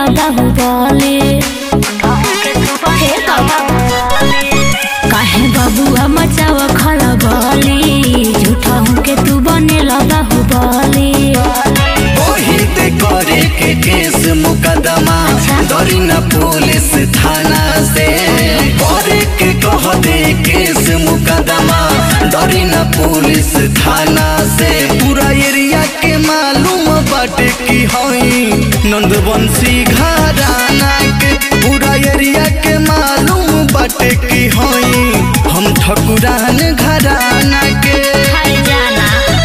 बाहुबली हे बाबा काहे बबुआ मचाव खलबली झूठा के तू बने बाहुबली ओहिते करे के केस मुकदमा डरी न पुलिस थाना से करे के कह दे केस मुकदमा डरी न पुलिस थाना से पूरा एरिया के मालूम बाटे की हई नंदवंशी घराना के पूरा एरिया के मालूम बाटे की हई हम ठकुरान घराना के हर जाना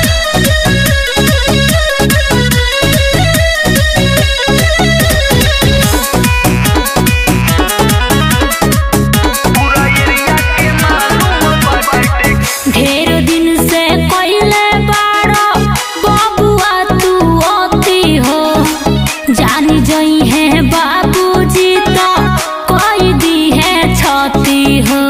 ढेर दिन से कोइले बाड़ो बबुआ तू अति हो जानी जई है बाबूजी तो कोई दी है छती हो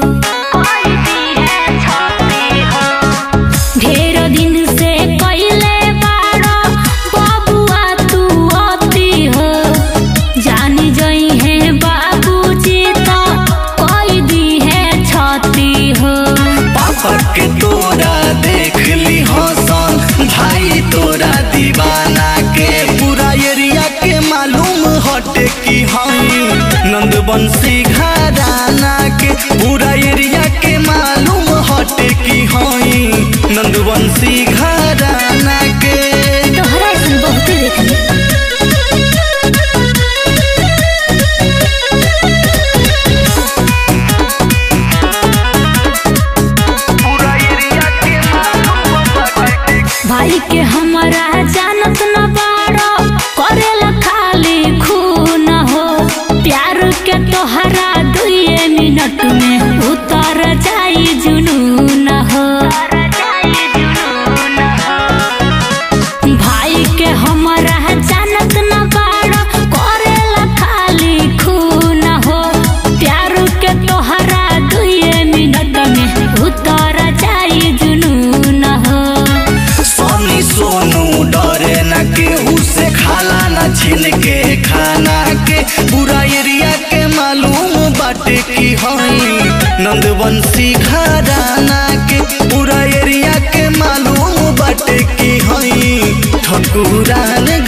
ढेर दिन से कोइले बाड़ो बबुआ तू अति हो जानी जई है बाबूजी तो कोई दी है छती हो पापा के तोरा देख ली हसन भाई तोरा दीवाना के पूरा एरिया के मालूम हटे की हई नंदवंशी घराना के पूरा एरिया के मालूम हटे की हई नंदवंशी घराना के तोहरा ऐसन बहुते देखली भाई के हमारा जानत न बाड़ो करेला खाली खून हो प्यार के तोहरा दुए मिनट में उतर जाई जुनून हो भाई के हमारा जानत न बाड़ो करेला खाली खून हो प्यार के तोहरा दुए मिनट में उतर जाई जुनून हो सोनी सोनू डरे न केहू से खाला न छीन के खाना के पूरा एरिया के मालूम बाटे की हई नंदवंशी घराना के पूरा एरिया के मालूम बाटे की हई ठकुरान